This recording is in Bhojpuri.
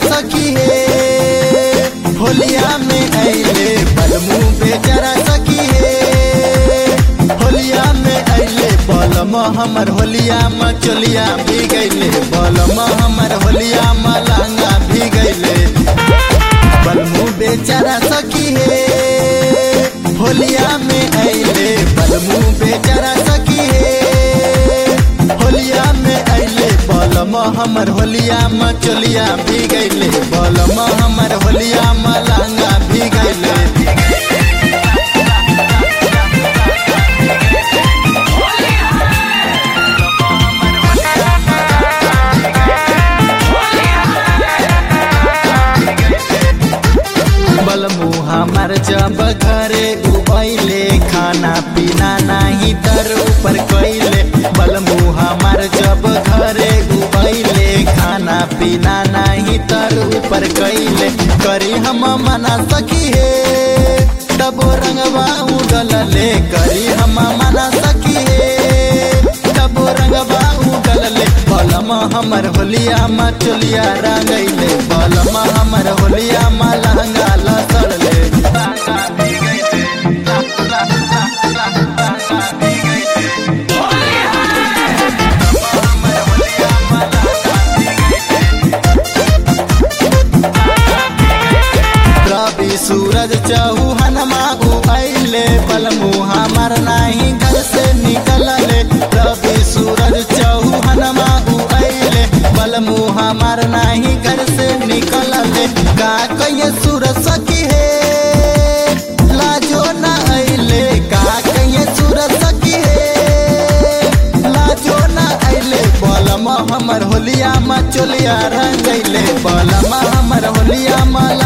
सखी हे होलिया में अइले बलमू बेचारा सखी हे होलिया में अइले बलम हमर होलिया में चोलिया भी गइले बलम हमर होलिया में लहंगा भी गइले बलमू बेचारा सखी हे होलिया में अइले बलमू बेचारा सखी हे होलिया में अइले बलम हमर होलिया में चोलिया भी गइले बलम हमर होलिया में लहंगा भी गइले बलमू हमर जब घरे उबैले खाना पीना नाही तर ऊपर कैले बलमू हमर जब घरे उबैले खाना पीना नाही तर ऊपर कैले करी हम मना सकी हे तबो रंगवा उगलले करी हम मना सकी हे तबो रंगवा उगलले बलम हमर होलिया मा चोलिया रंगैले बलम हमर होलिया मा लहंगा लसड़ले रवि सूरज चौहन माऊ अइले बलमू हमर नाही घर से निकलले रवि सूरज चौहन माऊ अइले बलमू हमर नाही घर से निकलले का कहिए सूरज सखी हे लाजो न अइले का कहिए सूरज सखी हे लाजो न अइले बलम हमर होलिया मा चोलिया रंगैले बलम हमर होलिया मा